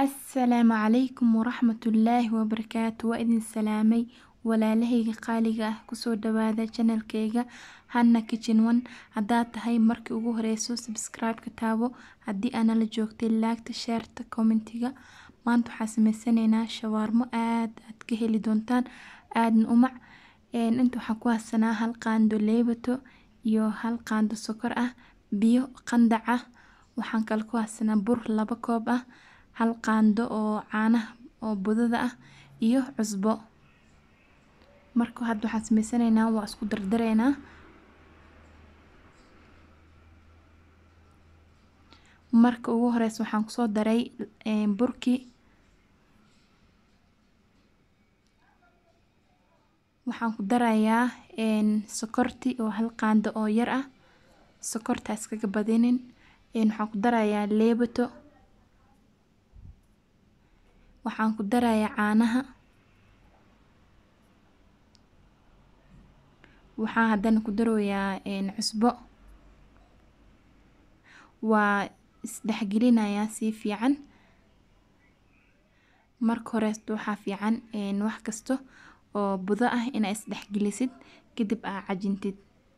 Asalaamu calaykum waraxmatullaahi wabarakaatu waa idin salaamay walaalahayga qaaliga ah kusoo dhawaada channelkayga Hana Kitchen One haddaad tahay markii ugu horeyso subscribe ka taabo haddii aana la joogtay laagta sheerta commentiga maanta waxaan sameysanaynaa shawaarmo aad aad ka heli doontaan aadna u mac inta waxaan ku haysanaa hal qaando leebato iyo hal qaando sokor ah biyo qandac ah waxaan kale ku haysanaa bur laba koob ah hal qaando oo caanaha oo budada ah iyo cusbo marka hadda waxaan sameysanaynaa waa isku dardaraynaa marka ugu horeysa waxaan kusoo daray burkii waxaan ku darayaa sokorti oo hal qaando oo yar ah sokorta iskaga badinin waxaan ku darayaa leebato waxaan ku darayaa caanaha waxaan haddana ku daroyaa cusbo waa isdhexgelinayaa si fiican marka horeeto waxaa fiican wax kasto oo budo ah inaa isdhexgelisid kadib aa cajintid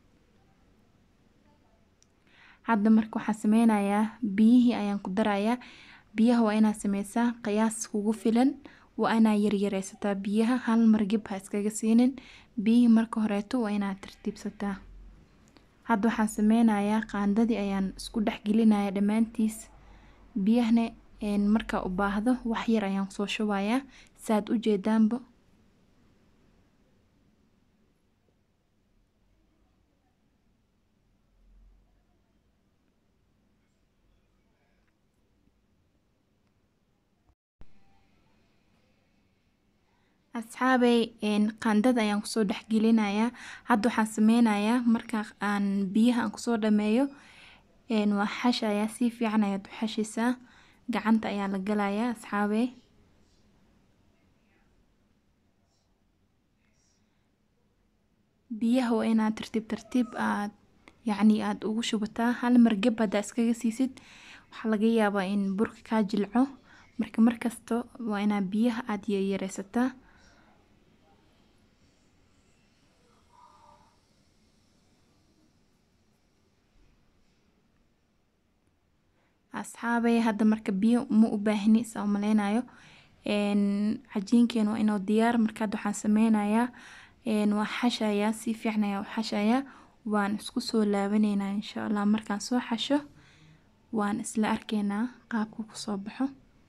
hadda marka waxaan sameynayaa biyihii ayaan ku darayaa biyaha waa inaad sameysaa qiyaas kugu filan waa inaa yaryareysataa biyaha hal mar gib ha iskaga siinin biyihii marka horeeto waa inaad tartiibsataa hadda waxaan sameynayaa qaandadii ayaan isku dhex gelinayaa dhammaantiis biyahana markaa u baahdo wax yar ayaan kusoo shubayaa saad u jeedaanba asxaabey qaandada ayaan kusoo dhex gelinayaa hadda waxaan sameynayaa marka aan biyaha aan kusoo dhameeyo waa xashayaa si fiican ayaad u xashaysaa gacanta ayaa la galayaa asxaabey biyaha waa inaad tartiib tartiib aad yacni aad ugu shubataa hal mar geb haddaa iskaga siisid waxaa laga yaabaa in burka kaa jilco marka markasta waa inaad biyaha aad yaryareysataa asxaabey hadda marka biyo ma u baahni saa u maleynayo cajiinkeena waa inoo diyaar marka hadda waxaan sameynayaa waa xashayaa si fiican ayaa u xashayaa waan isku soo laabaneynaa insha allah markaan soo xasho waan isla arkeynaa qaabka kusoo baxo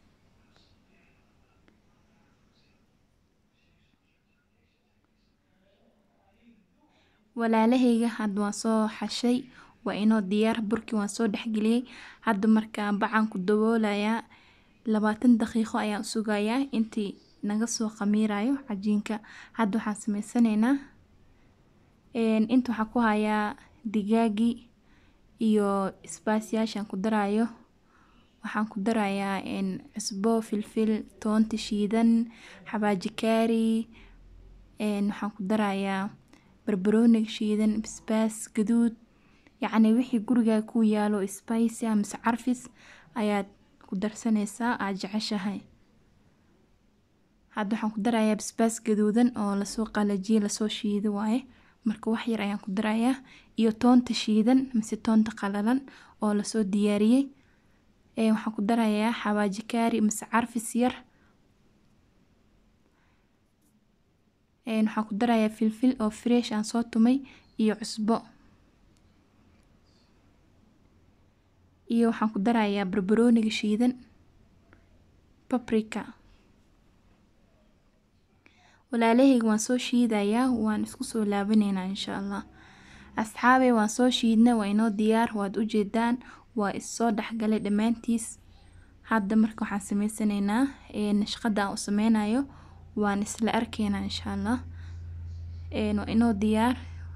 walaalahayga hadda waan soo xashay waa inoo diyaar burkii waan soo dhexgeliyey hadda markaa bacaan ku daboolayaa labaatan daqiiqo ayaan sugayaa intii naga soo khamiirayo cajiinka hadda waxaan sameysanaynaa inta waxaan ku hayaa digaagii iyo isbaasyaashaan ku darayo waxaan ku darayaa cusbo filfil toonta shiidan xabaaji kaari waxaan ku darayaa barbarooniga shiidan basbaas gaduud yacni wixii gurigaa ku yaalo spicy mise carfis ayaad ku darsanaysaa aad jeceshahay hadda waxaan ku darayaa basbaas gaduudan oo lasoo qalajiyey lasoo shiiday waaye marka wax yar ayaan ku darayaa iyo toonta shiidan mise toonta qalalan oo lasoo diyaariyey waxaan ku darayaa xawaaji kaari mise carfis yar waxaan ku darayaa filfil oo fresh aan soo tumay iyo cusbo iyo waxaan ku darayaa barbarooniga shiidan paprika walaalahayga waan soo shiidayaa waan isku soo laabaneynaa insha allah asxaabey waan soo shiidna waa inoo diyaar waad u jeedaan waa issoo dhexgalay dhammaantiis hadda marka waxaan sameysanaynaa shaqada aan u sameynayo waan isla arkeynaa insha allah waa inoo diyaar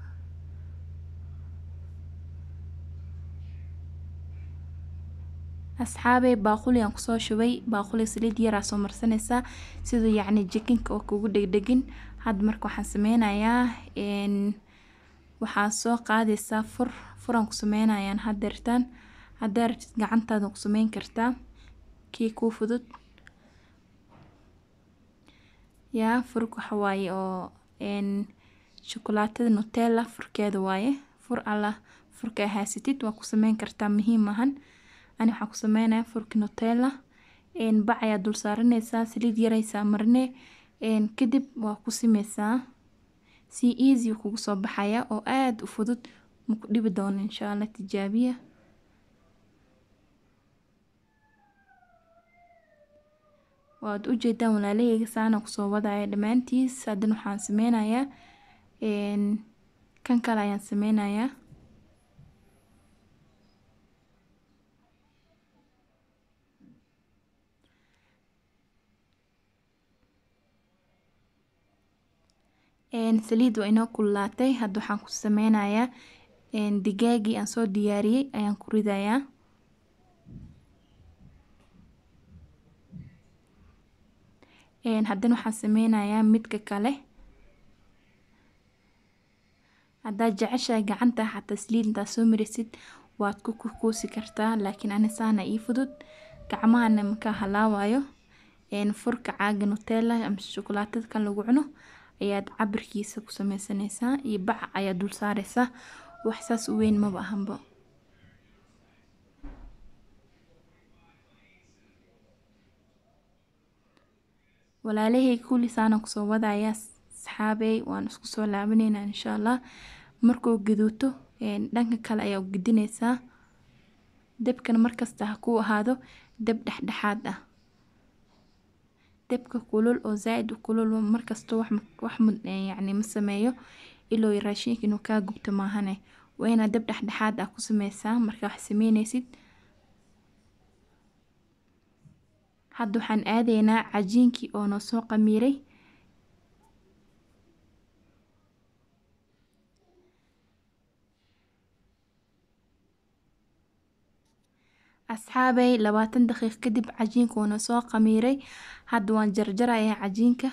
asxaabey baaquli aan kusoo shubay baaquli saliid yaraa soo marsanaysaa siduu yacni jikinka oo kugu dhegdhegin hadda marka waxaan sameynayaa waxaa soo qaadaysaa fur furaan ku sameynayaan hadeertaan haddaa rabtid gacantaada ku sameyn kartaa kii kuu fudud yaa furka waxa waaye oo een shukulaatada Nutella furkeeda waaye fur alla furka haysatid waa ku sameyn kartaa muhiim ahan ani waxaan ku sameynayaa furka Nutella een bac ayaa dul saaranaysaa saliid yar aysaa marine een kadib waa ku simeysaa si easy kugu soo baxaya oo aad u fudud ma ku dhibi doono insha Allah tijaabiya waad u jeedaan walaalahayga saan aan kusoo wadaya dhammaantiis haddana waxaan sameynayaa een kan kale ayaan sameynayaa een saliid waa inoo kululaatay hadda waxaan ku sameynayaa een digaagii aan soo diyaariyey ayaan ku ridayaa een haddana waxaan sameynayaa midka kale haddaad jeceshahay gacanta xataa saliid intaad soo marisid waad ku kuusi kartaa laakiin ani saan aa ii fudud gacmahana ma kaa halaawayo een furka caaga Nutella ama shukulaatada kan lagu cuno ayaad cabirkiisa ku sameysanaysaa iyo bac ayaad dul saaraysaa wax saas u weyn maba ahanba walaalahayga kulli saan aan kusoo wadayaa asxaabey waan isku soo laabaneynaa insha Allah markuu gaduuto een dhanka kale ayaa u gedinaysaa dabkana markasta ha kuu ahaado dab dhexdhexaad ah dabka kulul oo zaaid u kulul markasta wax wax yacni ma sameeyo ilaa raashinka inuu kaa gubto maahane waa inaad dab dhexdhexaad ah ku sameysaa markaa wax sameynaysid hadda waxaan aadaynaa cajiinkii oo noo soo qamiiray asxaabey labaatan daqiiq kadib cajiinka wuu noo soo qamiiray hadda waan jarjarayaa cajiinka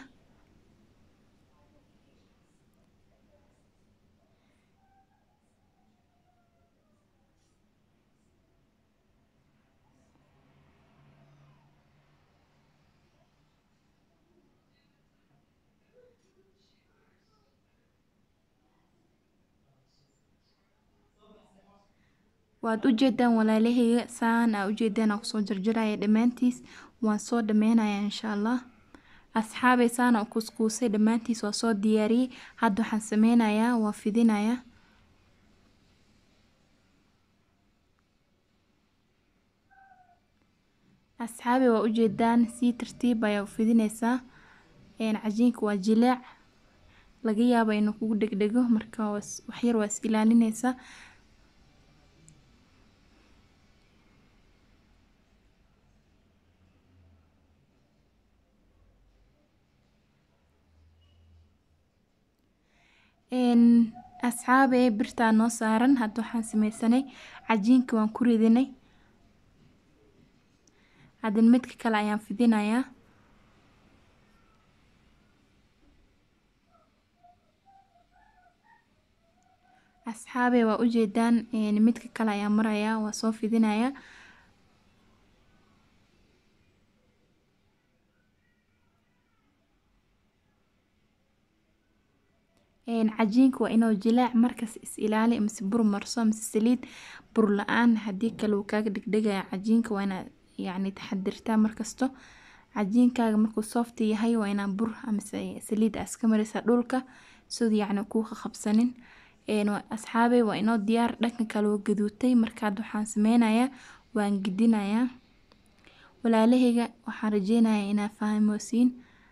waad u jeedaan walaalahayga saan aa u jeedaan aan kusoo jarjaraya dhammaantiis waan soo dhameynayaa insha Allah asxaabey saan aan u kuskuusay dhammaantiis waa soo diyaariyey hadda waxaan sameynayaa waa fidinayaa asxaabey waa u jeedaan si tartiib ayaa u fidinaysaa een cajiinka waa jileec laga yaabo inuu kugu dhegdhego marka wax yar waa is ilaalinaysaa een asxaabey birtaa noo saaran hadda waxaan sameysanay cajiinka waan ku ridinay haddana midka kale ayaan fidinayaa asxaabey waa u jeedaan een midka kale ayaan marayaa waa soo fidinayaa een cajiinka waa inuu jilaac markas is ilaali mise bur marso mise saliid bur la-aan haddii kale wuu kaaga dhegdhegaya cajiinka waa inaad yacni taxadirtaa markasto cajiinkaaga markuu soft yahay waa inaa bur mise saliid aa iska marisaa dhulka siduu yacni kuu qabsanin een asxaabey waa inoo diyaar dhanka kale wuu gaduutay marka hadda waxaan sameynayaa waan gedinayaa walaalahayga waxaan rajeynayaa inaa fahmoosiin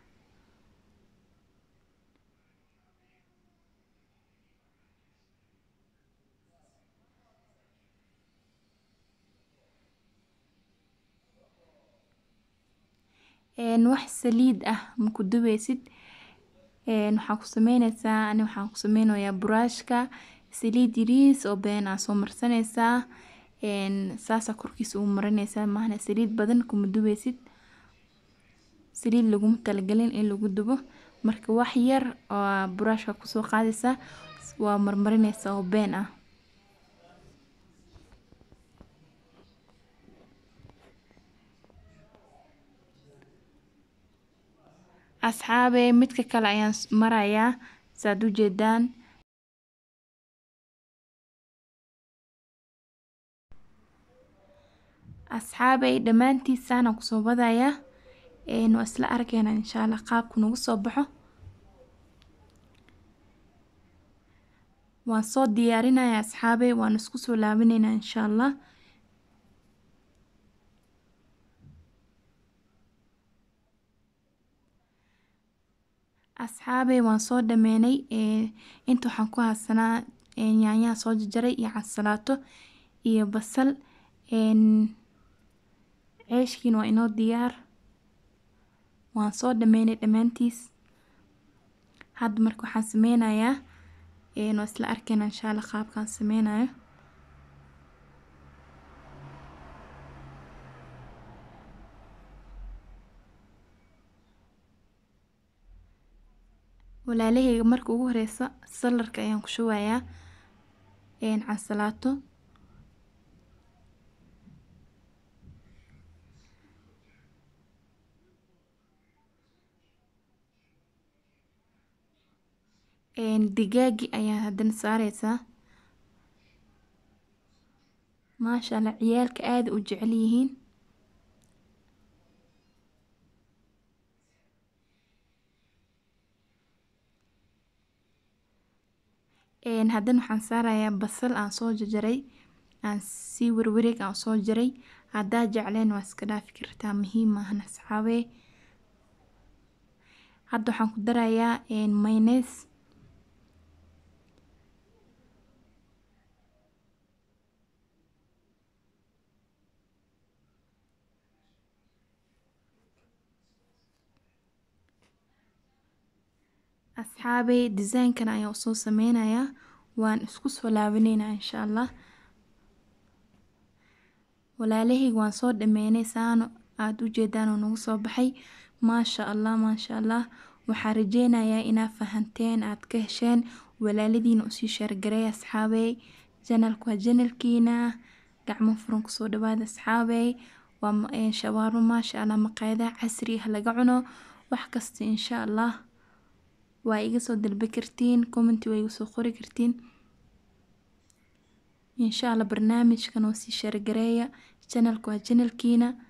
een wax saliid ah ma ku dubeysid een waxaa ku sameynaysaa ani waxaan ku sameynayaa buraashka saliid yariis oo been aa soo marsanaysaa een saasaa korkiisa ugu marinaysaa maahane saliid badan kuma dubeysid saliid laguma talagelin in lagu dubo marka wax yar oo buraashka kusoo qaadaysaa waa marmarinaysaa oo been ah asxaabey midka kale ayaan marayaa saad u jeedaan asxaabey dhammaantiisaan kusoo wadayaa waa isla arkeynaa insha allah qaabku nagu soo baxo waan soo diyaarinayaa asxaabey waan isku soo laabaneynaa insha allah asxaabey waan soo dhameynay inta waxaan ku haysanaa yaanyaha soo jarjaray iyo cansalaato iyo basal ceeshkiina waa inoo diyaar waan soo dhameynay dhammaantiis hadda marka waxaan sameynayaa waa isla arkeynaa insha allah qaabkaan sameynayo walaalaheyga marka ugu horeysa salarka ayaan ku shubayaa cansalaato digaagi ayaa haddana saareysaa maasha allah ciyaalka aada u jecel yihiin haddana waxaan saarayaa basal aan soo jarjaray aan si warwareeg aan soo jaray haddaa jecleen waa iska dhaafi kartaa muhiim maahan asxaabee hadda waxaan ku darayaa maynees asxaabey design-kan ayaan usoo sameynayaa waan isku soo laabaneynaa insha allah walaalaheyga waan soo dhameynay saano aada u jeedaan oo nagu soo baxay maasha allah maasha allah waxaan rajeynayaa inaad fahanteen aad ka hesheen walaaladiina usii sheergareey asxaabey janalku waa janalkiina gacmo furan kusoo dhawaada asxaabey waa shawaarmo maasha allah maqaayadaha casri ah laga cuno wax kasta insha allah waa iga soo dalba kartiin commenti waa iga soo qori kartiin insha allah barnaamijkan oo sii sheergareeya janalku waa janalkiina